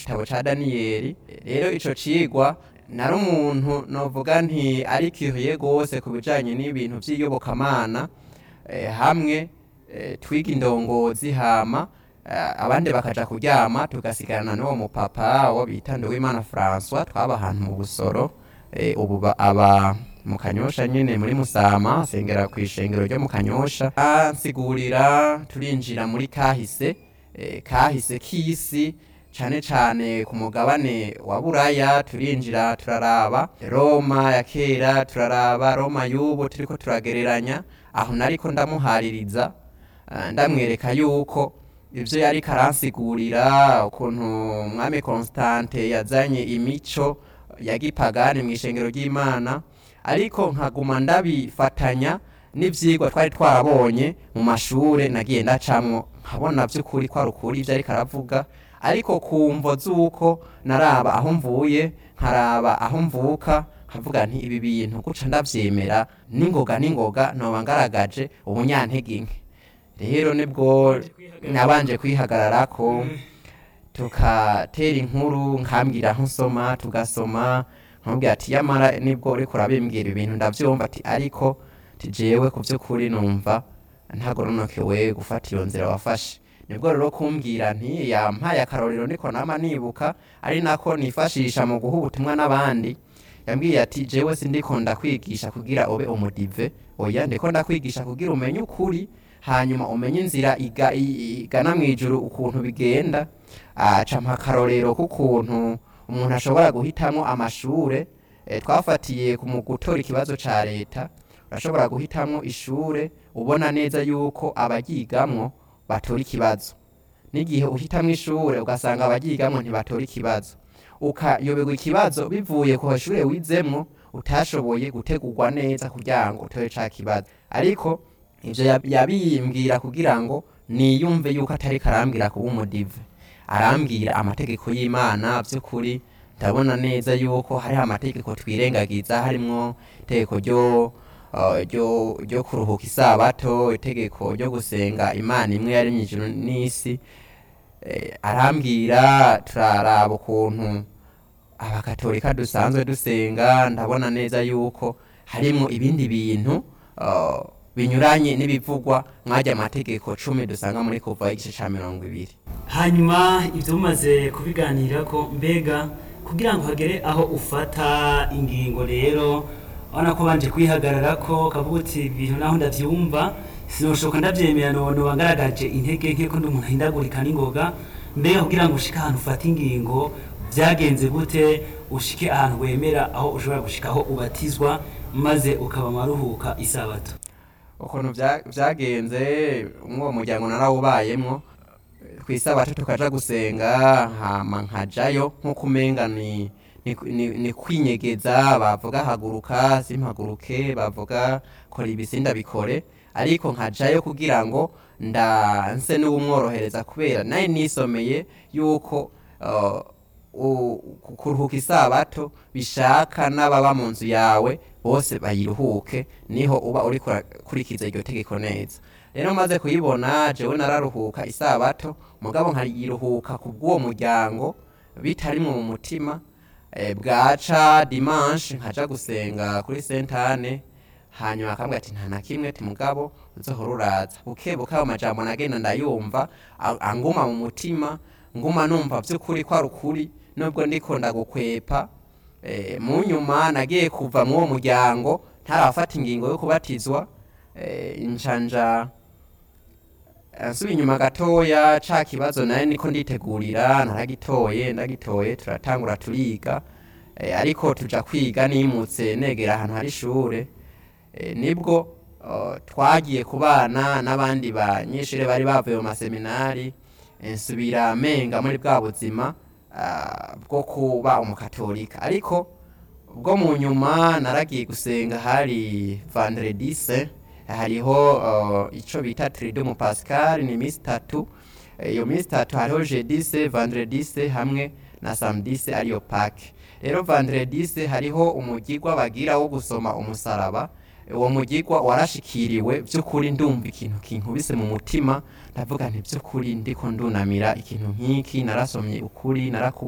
gitabo ca daniyeli rero ico cigwa nari umuntu novuga nti arikihuye gose ku bijanye n'ibintu vy'iyobokamana eh, hamwe eh, twiga indongozi hama eh, abandi bakaja kuryama tugasigarana n'uwo mupapa wo bita Nduwimana François twaba ahantu mu busoro eh, ubu ba- aba mu kanyosha nyene muri musama asengera ku ishengero ryo mu kanyosha ansigurira turinjira muri kahise eh, kahise k'isi cane cane ku mugabane wa buraya turinjira turaraba roma ya kera turaraba roma y'ubu turiko turagereranya aho nariko ndamuhaririza eh, ndamwereka yuko ivyo yariko aransigurira ukuntu umwami constante yazanye imico ya gipagani mw'ishengero ry'imana ariko nkaguma ndabifatanya n'ivyigwa twari twarabonye mu mashure nagiye ndacamwo nkabona vy'ukuri ko ari ukuri ivyo ariko aravuga ariko ku mvo z'uko naraba aho mvuye nkaraba aho mvuka nkavuga nti ibi bintu guca ndavyemera n'ingoga n'ingoga noba ngaragaje ubunyantege nke rero nibwo nabanje kwihagararako tukatera inkuru nkambwira aho nsoma tugasoma nkamubwira ati yamara nibwo uriko urabimbwira ibintu ndavyumva ati ariko tijewe ku vy'ukuri numva ntagoronokewe gufata iyo nzira wafashe nibwo rero kumbwira nti yampaye akarorero niko nama nibuka ari nako nifashisha mu guha ubutumwa n'abandi yambwiye ati jewe sindiko ndakwigisha kugira ube umudive oya ndiko ndakwigisha kugira umenye ukuri hanyuma umenye inzira iga- i- igana mw'ijuru ukuntu bigenda aca mpa akarorero k'ukuntu umuntu ashobora guhitamwo amashure eh, twafatiye ku mu gutora ikibazo ca leta urashobora guhitamwo ishure ubona neza yuko abaryigamwo batora ikibazo n'igihe uhitamwo ishure ugasanga abaryigamwo ntibatora ikibazo ukayoberwa ikibazo bivuye ku ishure wizemwo utashoboye gutegurwa neza kugira ngo utore ca kibazo ariko ivyo yab- yabimbwira kugira ngo niyumve yuko atari karambwira kuba umudive arambwira amategeko y'imana vy'ukuri ndabona neza yuko hariho amategeko twirengagiza harimwo itegeko ryo uh, ryo ryo kuruhuka isabato itegeko ryo gusenga imana imwe yaremye ijuru n'isi eh, arambwira turaraba ukuntu abakatolika dusanzwe dusenga ndabona neza yuko harimwo ibindi bintu uh, binyuranye n'ibivugwa mwajya amategeko cumi dusanga muri kuva igice ca mirongo ibiri hanyuma ibyo mumaze kubiganira ko mbega kugira ngo hagere aho ufata ingingo rero urabona ko banje kwihagarara ko kavuga uti ibintu naho ndavyumva sinoshoka ndavyemera none wagaragaje intege nke ko ndi umuntu ahindagurika n'ingoga mbega kugira ngo ushike ahantu ufata ingingo vyagenze gute ushike ahantu wemera aho ushobora gushika aho ubatizwa maze ukaba maruhuka isabato ukuntu vya- vyagenze umwo muryango narawubayemwo kw'isabato tukaja gusenga hama nkajayo nk'uko umenga ni ni, ni, ni kwinyegeza bavuga haguruka simpaguruke bavuga kora ibisinda bikore ariko nkajayo kugira ngo ndanse n'uwumworohereza kubera naye nisomeye yuko uh, u- ku- kuruhuka isabato bishaka n'ababa mu nzu yawe bose bayiruhuke niho uba uri kurikiza iryo tegeko neza rero maze kuyibona jewe nararuhuka isabato mugabo nkayiruhuka ku bw'uwo muryango bitarimwo mu mutima eh, bwaca dimanche nkaja gusenga kuri sentane hanyuma akambwira ati nta na kimwe ti mugabo uzohora uraza bukebuke ayo majambo nagenda ndayumva a- anguma mu mutima nguma numva vy'ukuri ko ari ukuri nubwo ndiko ndagukwepa eh, mu nyuma nagiye kuva mw'uwo muryango ntarafata ingingo yo kubatizwa eh, injanja nsubiye inyuma gatoya ca kibazo naye niko nditegurira naragitoye ndagitoye turatangura turiga eh, ariko tuja kwiga nimutse negera ahantu hari ishure eh, nibwo uh, twagiye kubana n'abandi banyeshure bari bavuye mu maseminari eh, nsubira menga muri bwa buzima ah, bwo kuba umukatolika ariko bwo mu nyuma naragiye gusenga hari vendredi saint hariho uh, ico bita triduum pascal ni misi tatu Eh, iyo misi tatu hariho jeudi saint vendredi saint hamwe na samedi saint ariyo pake rero vendredi saint hariho umugigwa bagira wo gusoma umusaraba uwo mugigwa warashikiriwe vy'ukuri ndumva ikintu kinkubise mu mutima ndavuga nti vy'ukuri ndiko ndunamira ikintu nk'iki narasomye ukuri naraku